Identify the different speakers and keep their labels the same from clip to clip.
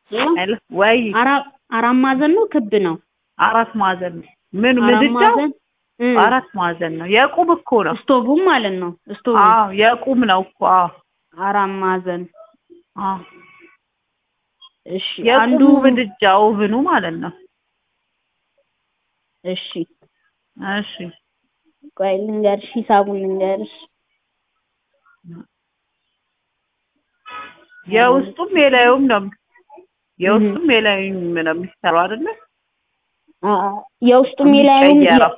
Speaker 1: ሄሎ ወይ
Speaker 2: አራ- አራት ማዕዘን ነው ክብ ነው?
Speaker 1: አራት ማዕዘን ነው። ምን
Speaker 2: አራት
Speaker 1: ምድጃው
Speaker 2: ማዕዘን እ
Speaker 1: አራት ማዕዘን ነው። የቁም እኮ ነው።
Speaker 2: ስቶቡም ማለት ነው። ስቶቡ
Speaker 1: አዎ የቁም ነው እኮ አዎ
Speaker 2: አራት ማዕዘን
Speaker 1: አዎ
Speaker 2: እሺ። አንዱ
Speaker 1: የቁሙ ምድጃ ኦቭኑ ማለት ነው።
Speaker 2: እሺ
Speaker 1: እሺ
Speaker 2: ቆይ ልንገርሽ፣ ሂሳቡን ልንገርሽ።
Speaker 1: የውስጡም የላዩም ነው የውስጡም የላዩም ነው የሚሰራው አይደለ?
Speaker 2: አ- አ- የውስጡም የላዩም
Speaker 1: የሚቀየረው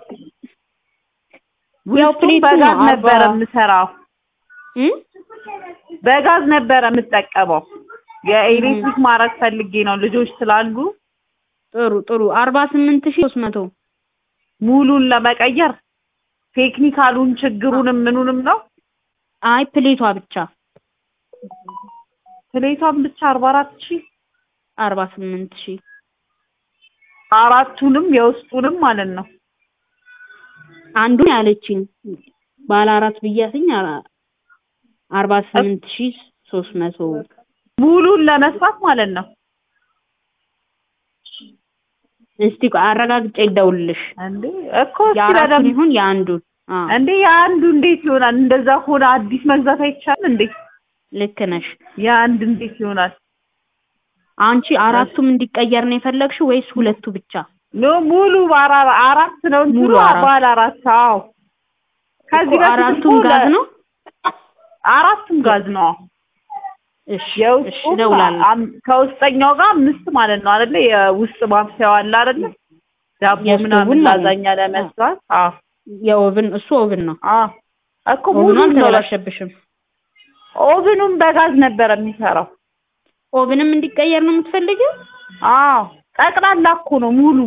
Speaker 2: ያው
Speaker 1: ውስጡም
Speaker 2: ፕሌቱ
Speaker 1: በጋዝ
Speaker 2: ነው፣
Speaker 1: ነበረ
Speaker 2: አርባ-
Speaker 1: የምሰራው
Speaker 2: እ?
Speaker 1: በጋዝ ነበረ የምጠቀመው። የኤሌክትሪክ ማድረግ ፈልጌ ነው ልጆች ስላሉ
Speaker 2: ጥሩ ጥሩ አርባ ስምንት ሺህ ሶስት መቶ
Speaker 1: ሙሉን ለመቀየር ቴክኒካሉን ችግሩንም ምኑንም ነው
Speaker 2: አይ ፕሌቷ ብቻ
Speaker 1: ፕሌቷን ብቻ አርባ አራት ሺህ
Speaker 2: አርባ ስምንት ሺህ
Speaker 1: አራቱንም የውስጡንም ማለት ነው።
Speaker 2: አንዱን ያለችኝ ባለ አራት ብያትኝ አራ- አርባ ስምንት ሺህ ሶስት መቶ
Speaker 1: ሙሉን ለመስራት ማለት ነው።
Speaker 2: እስቲ ቆይ አረጋግጬ ይደውልልሽ
Speaker 1: እንዴ እኮ እስኪ
Speaker 2: የአራቱን
Speaker 1: በደምብ
Speaker 2: ይሁን የአንዱን አዎ
Speaker 1: እንዴ የአንዱ እንዴት ይሆናል? እንደዛ ሆነ አዲስ መግዛት አይቻልም እንዴ?
Speaker 2: ልክ ነሽ
Speaker 1: የአንድ እንዴት ይሆናል?
Speaker 2: አንቺ አራቱም እንዲቀየር ነው የፈለግሽው ወይስ ሁለቱ ብቻ
Speaker 1: ኖ ሙሉ ባራ- አራት ነው እንትኑ
Speaker 2: ሙሉ አራት።
Speaker 1: ባለ አራት አዎ። ከዚህ
Speaker 2: እኮ
Speaker 1: በፊት
Speaker 2: አራቱም
Speaker 1: እኮ
Speaker 2: ጋዝ
Speaker 1: ለ-
Speaker 2: ነው
Speaker 1: አራቱም ጋዝ ነው።
Speaker 2: እሺ እሺ
Speaker 1: የውስጡ
Speaker 2: እደውላለሁ
Speaker 1: ከውስጠኛው ጋር አምስት ማለት ነው አይደለ? የውስጥ ማብሰያው አለ አይደለ? ዳቦ
Speaker 2: የስቶቡን
Speaker 1: ምናምን
Speaker 2: ማለት ነው።
Speaker 1: ላዛኛ ለመስራት አዎ
Speaker 2: የኦቭን እሱ ኦቭን ነው
Speaker 1: አዎ እኮ
Speaker 2: ኦቭኑ
Speaker 1: ሙሉ ነው።
Speaker 2: አልተበላሸብሽም
Speaker 1: ኦቭኑም በጋዝ ነበረ የሚሰራው።
Speaker 2: ኦቭንም እንዲቀየር ነው የምትፈልጊው
Speaker 1: አዎ ጠቅላላ እኮ ነው ሙሉ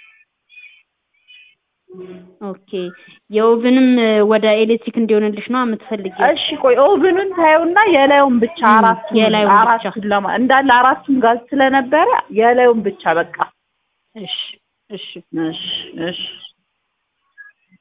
Speaker 2: ኦኬ የኦቭንም እ, ወደ ኤሌክትሪክ እንዲሆንልሽ ነው የምትፈልጊው
Speaker 1: እሺ ቆይ ኦቭኑን ታዩና የላዩን ብቻ
Speaker 2: እም፣
Speaker 1: አራቱን
Speaker 2: የላዩን ብቻ።
Speaker 1: አራቱን ለማ እንዳለ አራቱን ጋዝ ስለነበረ የላዩን ብቻ በቃ
Speaker 2: እሺ እሺ
Speaker 1: እሺ እሺ